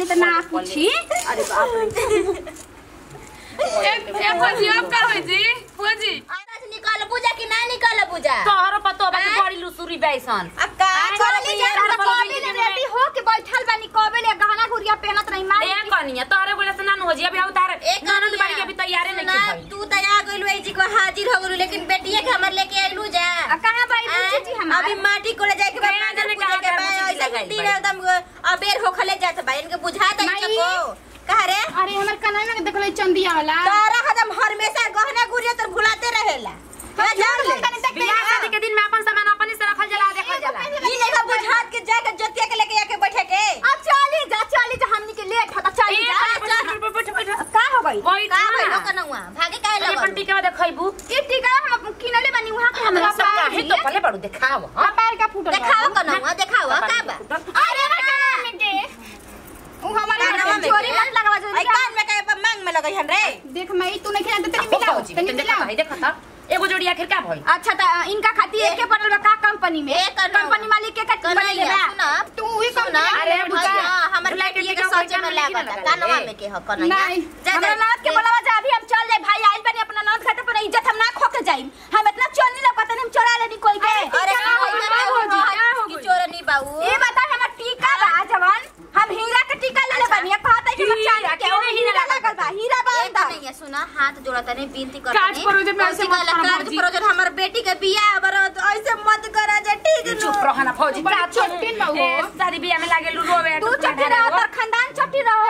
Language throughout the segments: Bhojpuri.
बानी त ना पूछी अरे बाप रे एक एक खोजी अब का होई जी खोजी आधा से निकल पूजा कि ना निकल पूजा तोहरो पतो बाकी बड़ी लुसुरी बैसन अब का चली जा यार, कबे बोली ले रे। रेडी हो के बैठल बानी कबे ले गहना गुड़िया पहनत रही माई ए कनिया तोहरे बोले से नानू हो जी अभी आउ तार एक ननद बाड़ी के अभी तैयारे नहीं ना, की भइल तू तैयार गइलू ए जी को हाजिर हो गइलू लेकिन बेटिया के हमर लेके आइलू जा आ, कहाँ बाई पूछी जी हमार अभी माटी कोले जाए के बाद कहाँ जाने पूजा के कहाँ बाद कहाँ ऐसे लगाई दिन बाई। एकदम अबेर होखले जात बा इनके बुझाता माई। इनको कहा रे अरे हमर कन्हैया में देखले चंदिया वाला तारा हदम हमेशा गहना गुड़िया तर भुलाते रहेला हाँ, जान ले बियाह शादी के दिन में अपन सामान अपने से रखल जाला देखल जाला ई लेखा बुझात के जाके जोतिया के लेके आके बैठे के अब चली जा चली जा हमनी के लेट होता चली ए, जा बैठ, बैठ, बैठ, बैठ, बैठ। का हो गई वही का था भइलो ना। कनौआ भागे काहे अरे लगल पंटी के बाद देखैबू ये टीका हम किनले बानी वहां के हमरा हमरा सब काहे तो पले बड़ू देखाव हां पैर का फूटल देखाओ कनौआ देखाओ का बा अरे कन्हैया में के उ हमारे कानवा में चोरी के? मत लगावा जो आई कान में काहे मांग में लगई हन रे देख मई तू नहीं खेलते तनी हो मिलाओ जी तनी देखा मिलाओ भाई देखा था एगो जोड़ी आखिर का भइल अच्छा त इनका खातिर एके पड़ल बा का कंपनी में ए, कन्हैया। कंपनी मालिक के का बनले कन्हैया, बा सुन। तू ही सुन, कंपनी अरे अरे बुझा। हाँ, हमर बुला के बेटिया के टिका सच में पैसा में लागता नहीं कानवा लगा में के ह कन्हैया नहीं जा हमरा जा नाथ के बोलावा जा अभी हम चल जाए भाई आइल बनी अपना नाथ खाते पर इज्जत हम ना खो के जाई हम इतना चोर नहीं लगता हम चोरा लेनी कोई के अरे क्या हो गई? क्या हो गई? क्या हो की गई? चोरनी बाबू ये बता हमर टीका बा जवान हम हीरा के टीका ले ले बनी कहता है कि हम हीरा, चांदी के केने और हीरा हीरा लगल बा हीरा बा एक अंदर नहीं है सुना हाथ जोड़ा तने विनती कर काज परोजन में ऐसे मत करो काज भौजी। परोजन हमर बेटी के बियाह बर ऐसे मत करा जा ठीक नु चुप रहो ना फौजी बड़ी जा छोटी न हो। ए, शादी बियाह में लागे लू रोवे तू चट्टी रहो तर खानदान चट्टी रहो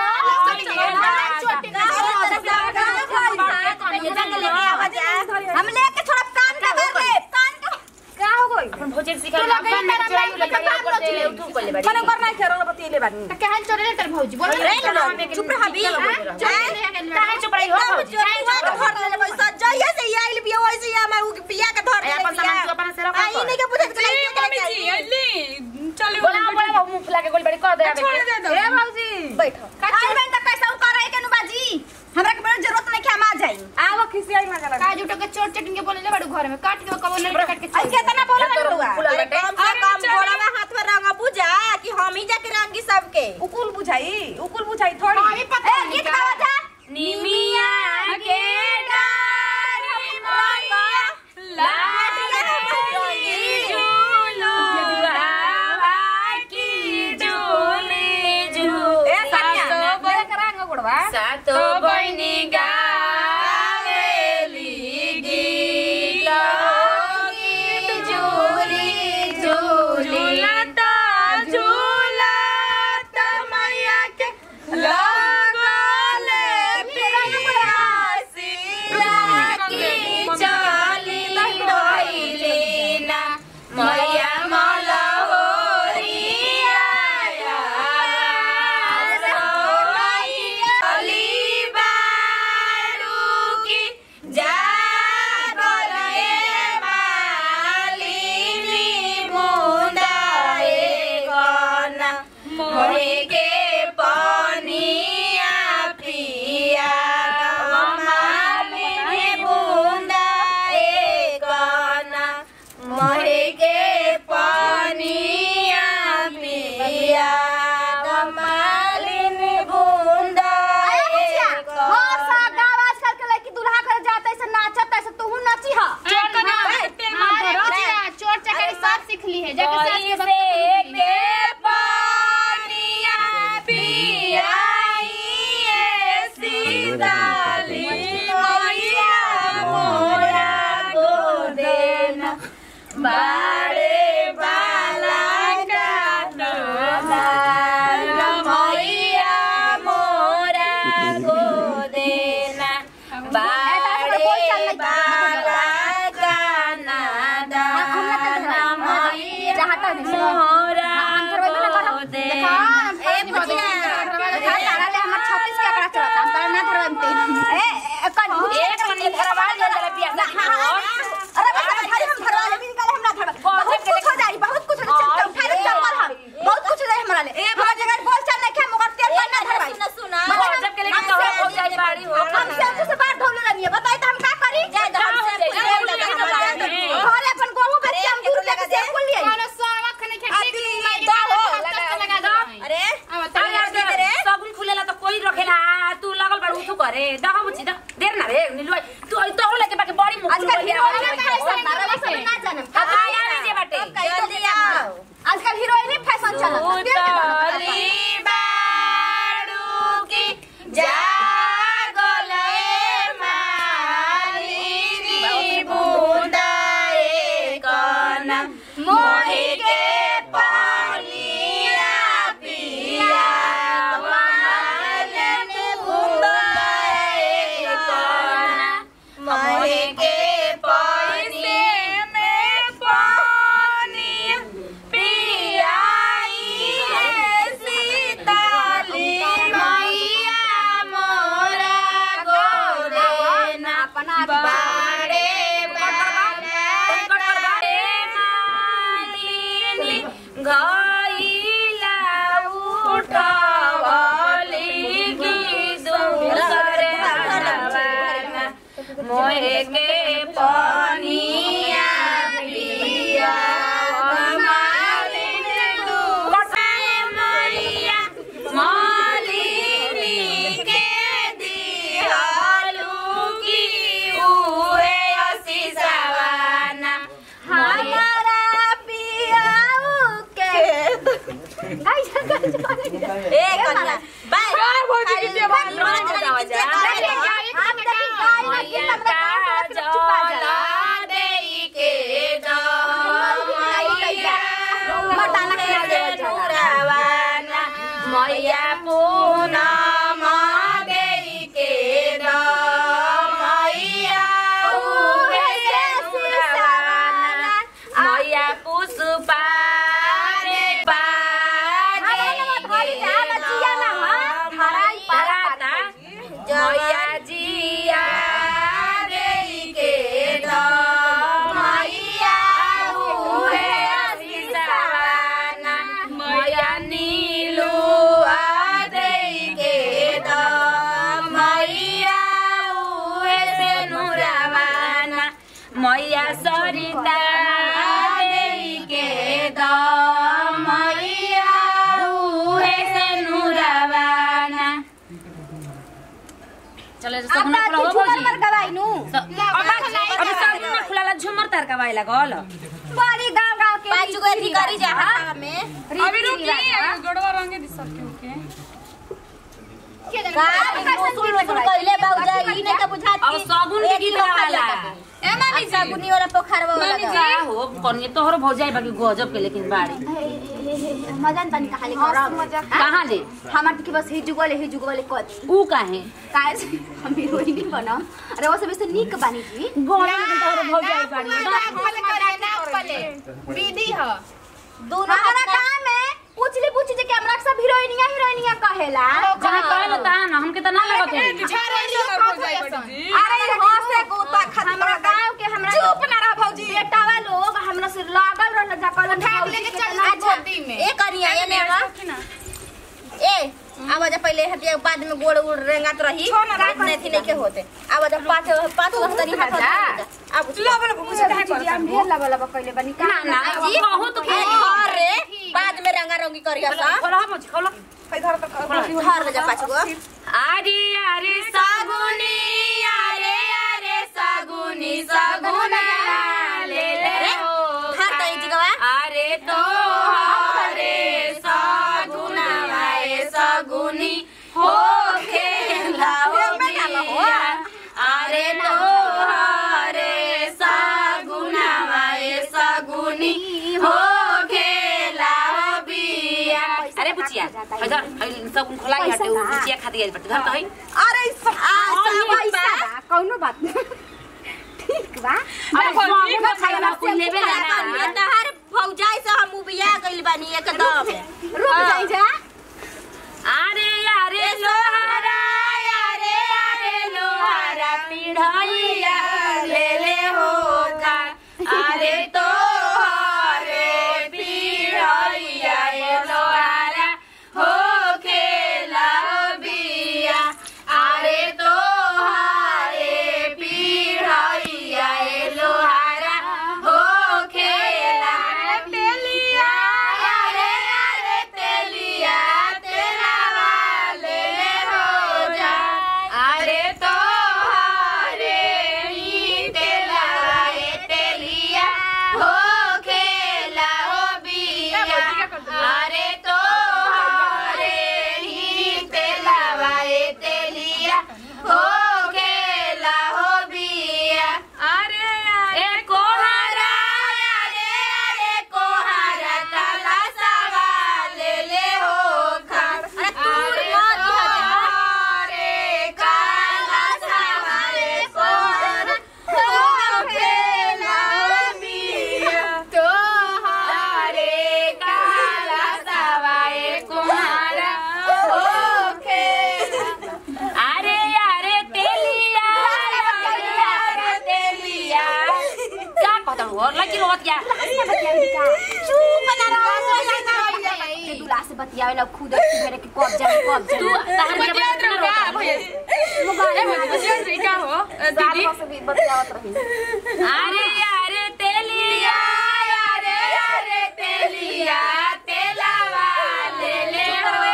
हम लेके थोड़ा कान का कर ले कान का क्या हो गई अपन भौजी सिखा तू लगे अपन मेरा चोरी बैंक लगा में काम ऊपर नचले। से उठू कर ले बाड़ी मने करना खेरो बतीले बानी तो कहल चोरे ले तर भौजी बोल रे लो, चुप रह हबी काहे चुप रही हो भौजी काहे चुप रही धर ले पैसा जइया से ई आइल बिया वैसे ही हम उ बिया के धर ए, ले अपन सामान तू अपन से रखा आई कर। नहीं के पूछत के जी मम्मी जी अल्ली चलो बोला बोला मुंह फुला के गोल बड़ी कर दे आबे छोड़ के। दे दो ए भौजी बैठो आई बहन त पैसा उ करे के नु बाजी हमरा के बड़ा जरूरत नहीं कि हम आ जाई आवा खिसी आई मजा लगा काज उठो के चोट चटिंग के बोले ले बड़ू घर में काट के कबो नहीं काट के आई केतना बोला तोरा बनुआ फुला अरे बाटे। कम से अरे कम चल। बोला हाथ में रंग बुझा कि हम ही जाके रंगी सबके उकुल बुझाई उकुल बुझाई थोड़ी हमें पता ए, नहीं गीत क्या गावा जा निमिया के डारी मैया लाडली झूलुआ की झूली झूल ए कन्या सातो बोले करांगा गुड़वा सातो बहिनी गावेली गीत गीत झूली झूली झूलता झूलता मैया के लगले पियासी लागी चली होइली ना मैया मलहोरिया अली बारू की जागल ए मालिनी मुंडाए गना मोहे के पनिया पिया मालिनी मुंडाए गना मोहे के पनिया पिया मालिनी बुंदाए गना हो सा गाँव आजकल के लड़की दूल्हा घर जाता है से नाचता है से तू नची हा चोट ना तेल मत अरे धरो बुचिया चोट चकरी सब सीख ली है जाके सास के से बच्चे के पानिया पियाइए सीताली मैया मोरा गोदेना बाड़े बाला का मैया मोरा गोदेना बाड़े बाला का नादाना मैया जहाँ तक देखो। मोरा हम थोड़ा भी ना करो। गोदेना देखो, ए, हम बुचिया। देखो, तारा ले हमर 36 के आंकड़ा चढ़ता, हम तारा ना धरम ते। ए, ए, कन बुचिया एक मनी धरवा ले जरा पिया हाँ, हाँ, हाँ। अरे बस, हम धरी, हम धरवा लेबे, निकाले हम ना धरवा। मोही के पानिया पिया वाले में बुंदाए कोना मोही के पैसे में पानी पियाई है सीताली मैया मोरा गोरेना बाड़े बाड़े मालिनी गईला उठवली की दूसरे हरवाना मोहे के पनिया पिया मालिन दूसरे मैया मालिनी के दिहलू की उहे असीसवाना हमारा पियाऊ के ए कन्या बाय भौजी की देवाल मैया पूनम देई के द मैया उहे से सुरवाना मैया पुष्पा रे बाजे मैया जिया देई के द मैया उहे असीसवाना मैया नीलू आ देई के द मैया उहे से नुरवाना मैया सरिता देई के द मैया उहे से नुरवाना चले सब ना खुला हो भौजी गवाइनु अभी सब ना खुला झुमर तार का वाइला गल बड़ी गांव गांव के पाँच गो अथी करी जा हाथ में अभी रुकी गड़वा रंगे दी सबके ओके का सुन सुन कइले बाउजा ई नहीं के बुझाती अब साबुन के गीत वाला ए मामी अच्छा बुनी वाला पोखरवा वाला का हो कनिए तोहर भौजाई बाकी गजब के लेकिन बाड़ी मजान तनी कहाले करम कहाँ ले हमार के बस हिजु वाले हिजु वाले कथी ऊ काहे काहे से हम हीरोइन नहीं बनम अरे वो सब से नीक बानी जी गले लेकिन तोहर भौजाई बाड़ी विधि ह दोनों हमारा काम है पूछली पूछी जे कैमरा सब हीरोइनिया हीरोइनिया कहेला जहाँ कहलो ता ना हमके त ना लगत है अरे हंसे गोता खातिर हमरा गांव के हमरा चुप ना रह भौजी बेटावा लोग हमरा से लागल रहल जा कहल उठा लेके चल अच्छा ए करिया ये ने आवा ए आवाज पहले हटिया बाद में गोड़ उड़ रेंगात रही काट नहीं थी नहीं के होते आवाज पांच पांच हफ्ता नहीं हाथ अब लो बोलो कुछ कहे जी हम ढेर लबा लबा कहले बनी का ना ना जी बहुत ए घर रे बाद में रंगा रंगी करिया सा खोला भौजी खोला घर ले जा पाँच गो आरे आरे सागुनी आरे आरे सागुनी सागुना ले ले रे हो हाथ आई जगवा अरे तो हरे सागुना वाए सागुनी हो खेला हो बिया अरे तो हरे सागुना वाए सागुनी हो खेला हो बिया अरे बुचिया हजार सब खोलाई हटे उ बुचिया खाती गई बट घर तो है अरे पैसा बा कौनो बात नहीं ठीक बा अरे भौजी में खाना कुल लेबे ना ये तहार फौजाई से हम उबिया गइल बानी एकदम रुक जाई जा अरे अरे लोहारा अरे अरे लोहारा पिढ़ैया ले ले होगा अरे तो हरे पिढ़ैया ए लोहारा हो खेला बिया अरे तो हरे पिढ़ैया ए लोहारा हो खेला तेलिया अरे अरे तेलिया तेरा वाले हो जा अरे तो हरे ही तेला ए तेलिया हो खेला हो बिया अरे तो हरे ही तेला वाए तेलिया हो खेला हो बिया अरे ए कोहरा अरे मत क्या चुप ना रहो के दूल्हा से बतियावे ला खुद मेरे के कब जाए कब तू जाए तहन के बतियात बतिया रहो का भैया ए भौजी बतियात रही का हो अ, दीदी से भी बतियावत रही अरे अरे तेलिया अरे अरे तेलिया तेलावा ले ले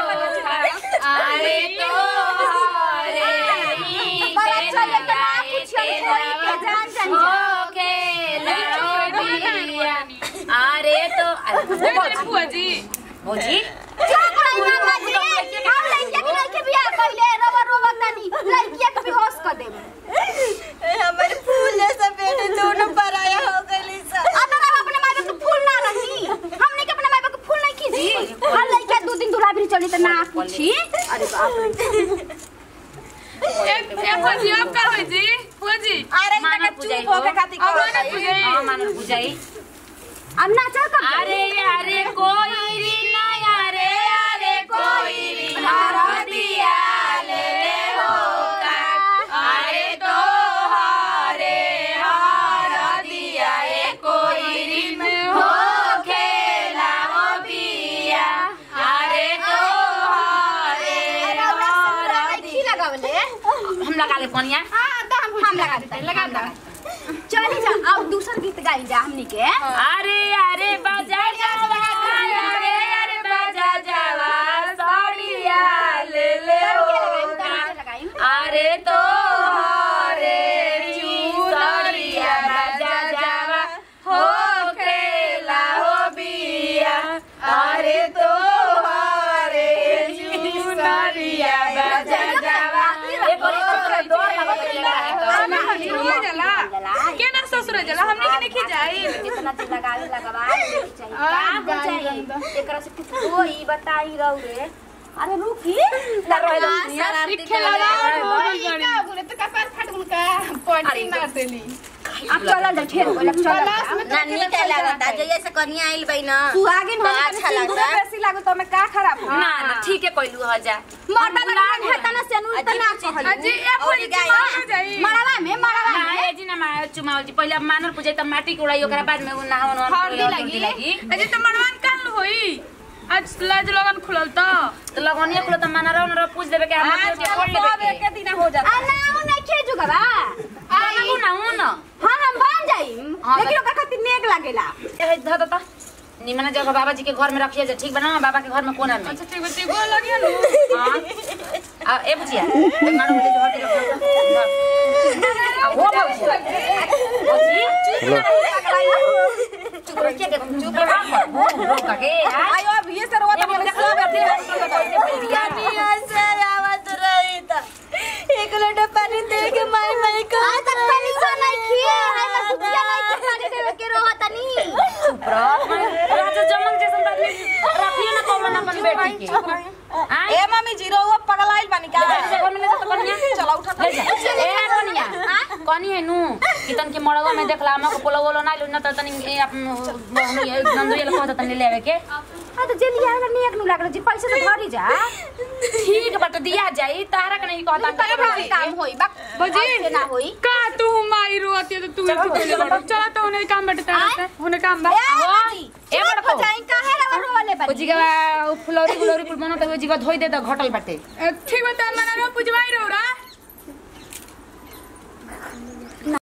हो अरे तो अरे ही बड़ा अच्छा ये तो ना पूछियो कोई के जान जान जा। ओके बिया अरे तो अरे ए, तेरे फुआ जी भौजी चुप रही मामा जी हम लइका के लइके बियाह कइले रवा रोवा तनी लइकिया के भी होश कर देब हमारे फूल जैसा बेटे दोनों पराया हो गई सब अगर हम अपने मायबा के फूल ना रही हमने के अपने मायबा के फूल नहीं खींची हर लइका दो दिन दूल्हा भी चली त ना पूछी अरे बाप रे एक एक भौजी अब का होई जी फुआ जी अरे मानव इनका पूजाई चुप होके हो। खातिर अब करो मानव पूजाई। हाँ मानव पूजाई अब नाचा कब अरे अरे कोई री ना अरे अरे कोई री हरदिया ले ले हो का अरे तो हरे हरदिया ए कोई री हो खेला हो बिया अरे तो हरे की लगावले हम लगा ले पनिया हां दा हम हम लगा देते लगा दा चली जा अब दूसर गीत गाई जा हमनी के अरे अरे बाजा जावा अरे अरे बाजा जावा साड़िया ले ले हो का अरे तो हरे चूड़िया बाजा जावा हो खेला हो बिया अरे तो हरे चूड़िया बाजा जावा ए बोली तो डोर हमें लगा हजूरिया जला के ना ससुर जला हमने के नहीं खिजाई जितना दिन लगावे लगवा चाहिए का हो चाहिए एकरा से कुछ होई बताई रहू रे अरे रुकी अब चलल जा ठेर बोला चलल ना नीक लगता जो जैसे कन्या आइल बई ना तू आगे तो अच्छा लगता ना ना ठीक है कोई हो जा मोटा लगा है तना से नु तना कहल अजी ए भौजी जी गाय हो जाई मरावा में मरावा ना में ए जी ना मा चुमाओ जी पहले मानर पूजे त माटी के उड़ाई ओकरा बाद में उ नहावन हल्दी लगी अजी तो मनवान काल होई आज लाज लगन खुलल तो तो लगनिया कुल त मानर उनर पूछ देबे के हम आज के खोल लेबे के दिन हो आ ना उ नहीं खेजू गवा आना को ना उन हां हम बन जाइम हाँ, लेकिन ओकर खातिर नेक लागेला ए ध द त निमन जगह बाबा जी के घर में रखिए जे ठीक बना बाबा के घर में कोना में अच्छा ठीक बती गो लगी नु हां आ ए बुझिया ए मानो बोले जो हटे रखो आ हो बुझिया चुप रह के चुप रह हो रोका के आयो अब ये सर वो तो सब अथी से आवत रही था एक लोटा पानी दे के माई माई का आ तक पानी से नहीं खिए है मैं कुतिया नहीं के पानी देवे के रहो तनी चुप रह राजा जमन जैसन बात रखियो ना कौन अपन बेटी के आय ए मम्मी जीरो वो पगलाइल बनी का घर में तो कनिया चला उठा ले जा ए कनिया कनी है नु कितन के मड़वा में देखला हम को पोलो बोलो ना न त तनी ए अपन नंदुया ल कहत तनी लेवे के हां तो जेली आगा नेक नु लागल जी पैसा तो भरी जा ठीक बट दिया जाई तारा के नहीं कहता तब काम होई बा भौजी ना होई का तू माई रोती है तो तू ही कोले बड़ चला तो उन्हें काम बटता रहता है उन्हें काम बा ए बड़ को जाई काहे रवा रोले ओ जी का फुलौरी फुलौरी कुल बनत हो जी का धोई दे त घटल बाटे ठीक बता मना रो पुजवाई रो रा